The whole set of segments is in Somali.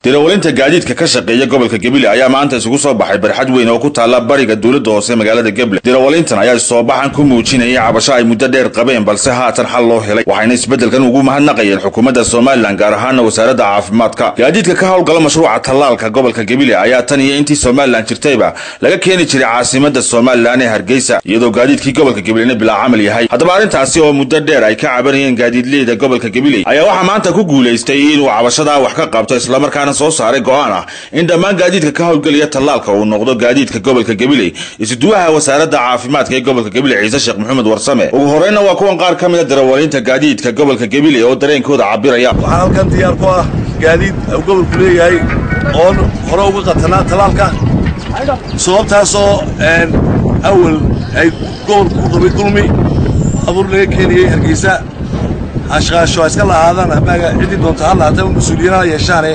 dirawalinta gaadiidka ka shaqeeya gobolka gebile ayaa maanta isugu soo baxay barxad weyn oo ku taalla bariga dowladda hoose magaalada geble dirawalintan ayaa soobaxan ku muujinayay cabasho ay muddo dheer qabeen balse haatan xal loo helay waxayna isbeddelkan ugu mahadnaqayeen xukuumadda somalilan gaar ahaana wasaaradda caafimaadka gaadiidka ka howlgala mashruuca tallaalka gobolka gebile ayaa tan iyo intii somalilan jirtayba laga keeni jiray caasimada somalilan ee hargeysa iyadoo gaadiidkii gobolka gebilena bilaa camal yahay haddaba arrintaasi oo muddo dheer ay ka cabanayeen gaadiidleyda gobolka gebile ayaa waxaa maanta ku guulaystay inuu cabashadaa wax ka qabto islamarkaana soo saaray go-aan ah in dhammaan gaadiidka ka howlgelaya tallaalka uu noqdo gaadiidka gobolka gabiley isuduwaha wasaaradda caafimaadka ee gobolka gabiley ciise sheekh maxamed warsame ugu horreynna waa kuwan qaar ka mida darawaliinta gaadiidka gobolka gabiley oo dareenkooda cabiraya waxaa halkan diyaar ku ah gaadiid uu gobolku leeyahay oon hore uga qatanaa tallaalka sababtaasoo awal ay gobolku ku qabay dulmi abuur laga keenayey hargeysa ashqaasho ha iska lahaadaan amaaga ciddii doonta ha lahaatee mas-uuliyiin ha yeeshaane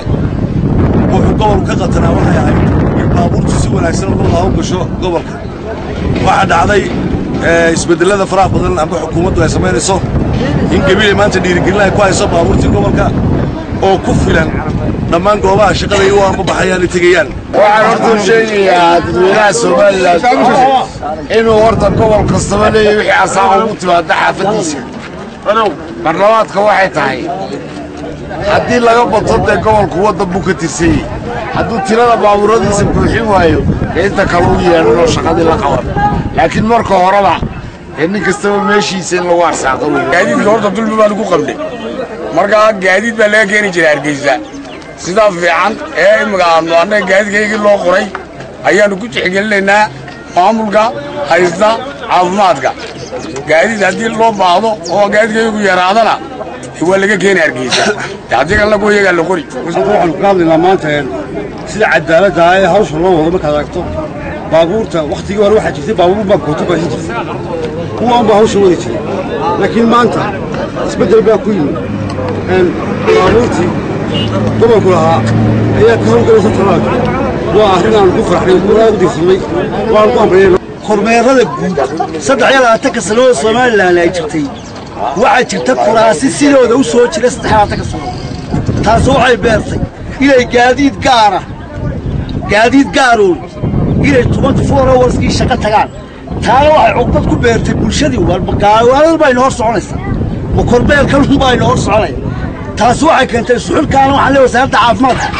wuxuu gobolku ka qatanaa waxay ahayd in baabuurtu si wanaagsan uga hawl gasho gobolka waxaa dhacday isbeddellada faraha badan amba xukuumaddu ay samaynayso in gabiley maanta dhiirigelin ay ku hayso baabuurtii gobolka oo ku filan dhammaan goobaha shaqada iyo u anbabaxayaan ay tegayaan waxaan horta sheegayaa dadweynaha somalilan inuu horta gobol kastaba leeyahy wixii asaaqa ugu timaada xaafaddiisa barlamaadka waxay tahay haddii laga bato dee gobolku waddan buu ka tirsanyey hadduu tirada baabuuradiisa buuxin waayo dee inta kale u yeedhanoo shaqadii la qaban laakiin marka horeba dee nin kastaba meeshiisa in lagu arsaaqo wey gaadiidka horta dulmi baa lagu qabnay markaa gaadiid baa laga keeni jiray hargeysa sidaa fiican ee imika aanu annaga gaadiidkaygii loo qoray ayaannu ku tixgelinaynaa maamulka haysta caafimaadka gaadiid haddii loo baahdo oo gaadiidkaygu yaraadana waa laga keeni hargeysa haddii kalena kuwa iyagaa la qori waxaanu ka hadlaynaa maanta sida cadaaladda ee hawsha loo wado markaad aragto baabuurta wakhtigii hore waxaa jirtay baabuur baa kooto baahin jirtay kuwaan baa hawsha wadi jiray laakiin maanta isbeddel baa ku yimid baabuurtii gobolku lahaa ayaa ka hawlgalaysa talaalka waa arrin aan ku farxnay guuraha u dirsamay waan ku amriyay kormeerada guud saddex iyo labaatanka sannadood somalilan ay jirtay waxaa jirta kuraasi sidooda u soo jira saddex labaatanka sannadood taasi waxay beertay inay gaadiid gaara gaadiid gaaroon inay twenty four hourskii shaqo tagaan taana waxay cugdad ku beertay bulshadii gaawaalada bayna hor soconaysaa ma kormeerkanun bayna hor soconaya taasi waxay keentay suxulkaana waxaan leey wasaaradda caafimaadka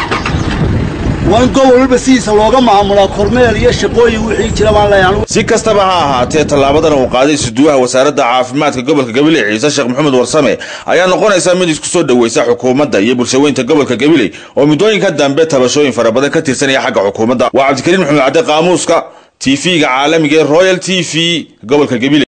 waa in gobol walba sidiisa looga maamulaa kormeel iyo shaqooyin wixii jira baan leeyahay si kastaba ha ahaatee tallaabadan uu qaaday isuduwaha wasaaradda caafimaadka gobolka gabiley ciise sheekh maxamed warsame ayaa noqonaysa mid isku soo dhoweysa xukuumadda iyo bulshaweynta gobolka gabiley oo muddooyinka dambe tabashooyin fara badan ka tirsanaya xagga xukuumadda waa cabdikariin maxamed cadde qaamuuska t v-ga caalamiga ee royal t v gobolka gabiley